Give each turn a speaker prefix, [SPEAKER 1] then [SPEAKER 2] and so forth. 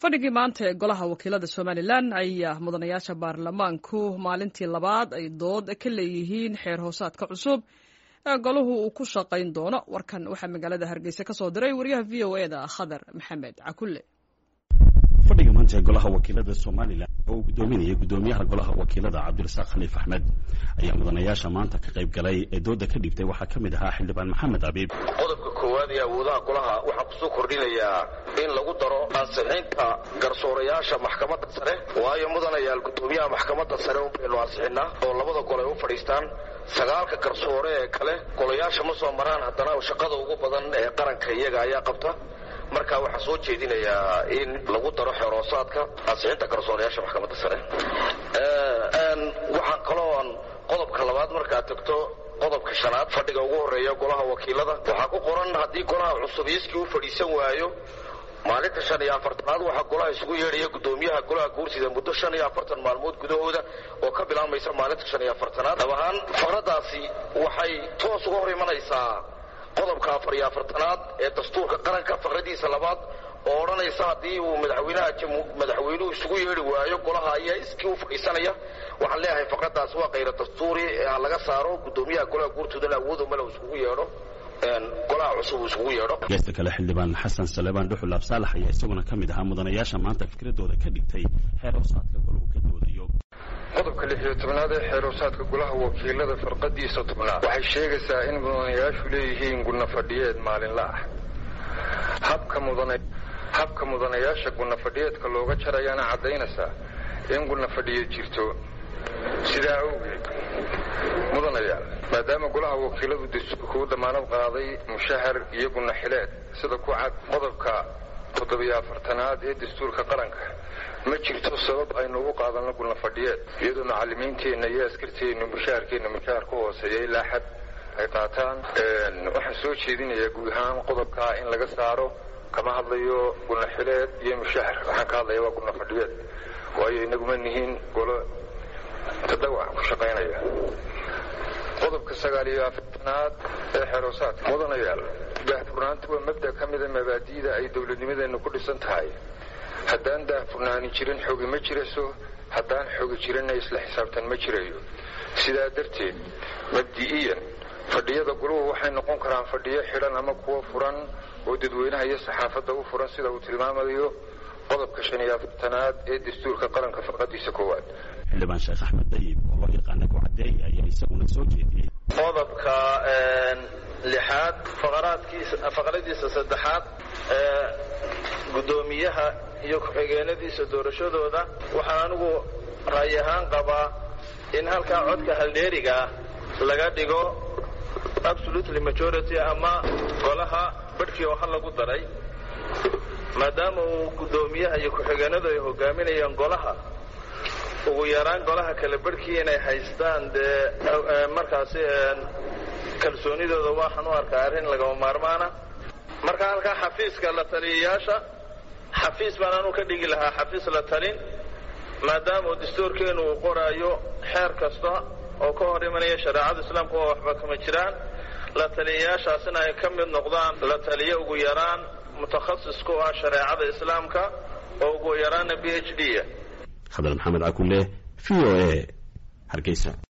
[SPEAKER 1] fadhigii maanta ee golaha wakiilada somalilan ayaa mudanayaasha baarlamaanku maalintii labaad ay dood ka leeyihiin xeer hoosaadka cusub ee golahu uu ku shaqayn doono warkan waxaa magaalada hargeysa ka soo diray wariyaha v o e da khadar maxamed cakulle
[SPEAKER 2] fadhiga maanta ee golaha wakiilada somalilan oo uu gudoominayay gudoomiyaha golaha wakiilada cabdirasaaq khaliif axmed ayaa mudanayaasha maanta ka qayb galay ee dooda ka dhibtay waxaa ka mid ahaa xildhibaan maxamed abiib
[SPEAKER 3] qodobka koowaad ee awoodaha golaha waxaa kusoo kordhinayaa in lagu daro ansixinta garsoorayaasha maxkamadda sare waayo mudanayaal gudoomiyaha maxkamadda sare un baynu ansixinaa oo labada gol ay u fadhiistaan sagaalka garsoore ee kale golayaasha ma soo maraan haddana shaqada ugu badan ee qaranka iyaga ayaa qabta marka waxaa soo jeedinayaa in lagu daro xeroosaadka ansixinta garsoorayaasha maxkamadda sare waxaan kalooan qodobka labaad markaad tagto qodobka shanaad fadhiga ugu horeeya golaha wakiilada waxaa ku qoran haddii golaha cusub iiskii u fadhiisan waayo maalinta shan iyo afartanaad waxaa golaha isugu yeedhaya gudoomiyaha golaha guursida muddo shan iyo afartan maalmood gudahooda oo ka bilaabmaysa maalinta shan iyo afartanaad dhab ahaan faqradaasi waxay toos uga hor imanaysaa qodobka afar iyo afartanaad ee dastuurka qaranka faqradiisa labaad oo odhanaysa haddii uu madaxweynaha madaxweynuhu isugu yeedhi waayo golaha ayaa iskii u fadhiisanaya waxaan leeyahay faqradaas waa kayra dastuuri ha laga saaro gudoomiyaha golaha guurtoodana awoodu male uu isugu yeedho golaha cusub uu isugu yeedho
[SPEAKER 2] geesta kale xildhibaan xasan salebaan dhuxul absaalax ayaa isaguna ka mid ahaa mudanayaasha maanta fikradooda ka dhigtay xeer hoosaadka golahu ka doodayo
[SPEAKER 4] qodobka lix iyo tobnaad ee xeeroosaadka golaha wakiilada farqadiisa tobnaad waxay sheegaysaa in mudanayaashu leeyihiin gudna fadhiyeed maalinla ah habka mudana habka mudanayaasha gudna fadhiyeedka looga jarayaana caddaynaysaa in gudna fadhiyeed jirto sidaa awgeed mudanayaal maadaama golaha wakiiladu dastuurka u damaanad qaaday mushahar iyo gudna xileed sida ku cad qodobka toddobiyo afartanaad ee dastuurka qaranka ma jirto sabab aynu ugu qaadanno gulna fadhiyeed iyadoo macallimiinteenna iyo askarteennu mushaharkeenna mushahar ka hooseeya ilaa xad ay qaataan waxaan soo jeedinayaa guud ahaan qodobkaa in laga saaro kama hadlayo gulna xileed iyo mushahar waxaan ka hadlaya waa gulna fadhiyeed waayo inaguma nihiin golo tadawac ku shaqaynaya qodobka sagaal iyo afartanaad ee xeroosaadka mudanayaal daahfurnaanta waa mabda ka mida mabaadi'da ay dowladnimadeennu ku dhisan tahay haddaan daahfurnaani jirin xogi ma jirayso haddaan xogi jirinna isla xisaabtan ma jirayo sidaa darteed mabdi'iyan fadhiyada guluhu waxay noqon karaan fadhiyo xidhan ama kuwo furan oo dadweynaha iyo saxaafadda u furan sida uu tilmaamayo qodobka shan iyo afartanaad ee dastuurka qaranka farqadiisa koowaad
[SPEAKER 2] xildhibaan sheekh axmed dayib oo loo yaqaana kucadeey ayaa isaguna soo jeediyey
[SPEAKER 3] qodobka lixaad faqaraadkiisa faqradiisa saddexaad ee guddoomiyaha iyo ku-xigeenadiisa doorashadooda waxaan anigu ra'yi ahaan qabaa in halkaa codka haldheerigaa laga dhigo absolutely majority ama golaha badhkii oo hal lagu daray maadaama uu guddoomiyaha iyo ku-xigeenadu ay hogaaminayaan golaha ugu yaraan golaha kale barhkii inay haystaan dee markaasi kalsoonidooda waxaan u arkaa arrin lagama maarmaana marka halkaa xafiiska la taliyayaasha xafiis baan anu ka dhigi lahaa xafiis la talin maadaama uu dastuurkeenu uu qoraayo xeer kasta oo ka hor imanaya shareecada islaamka oo waxba kama jiraan la taliyayaashaasina ay ka mid noqdaan la taliyo ugu yaraan mutakhasis ku ah shareecada islaamka oo ugu yaraana b h d
[SPEAKER 2] khadar maxamed cakulle v o a hargeysa